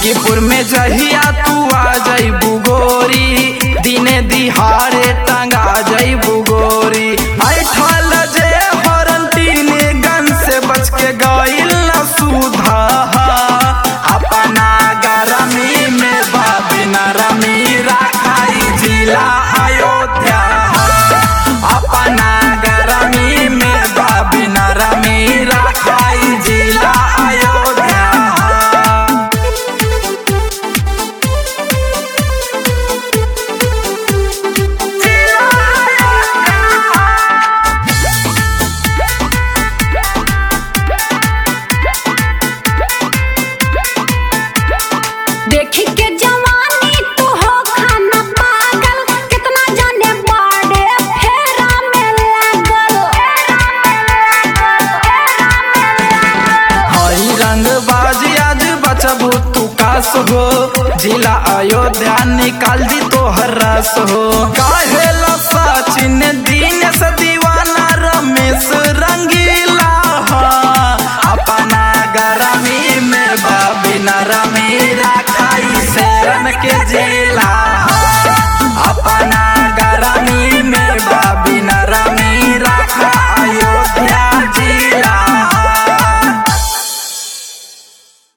हाजीपुर में जहिया तू आ जइबू गोरी दिने दिहाड़े टंगा जइबू गोरी ऐठल जे हरंतीन गन से बच के गइल न सुधा अपना गरमी में बाबिना रमी राखाई जिला अयोध्या अपना गरमी में बाबिना रमी राखाई जिला अयोध्या देखी के जवानी तू हो खाना पागल कितना जाने बाड़े फेरा में लागल हई रंग बाजी आज बचबू तू कास हो जिला अयोध्या निकाल दी तोहर रस हो काहे ला सचिन दिन से दीवाना रमेश रंगीला अपना गरमी में बाबिना रमी राखाई शरण के जिला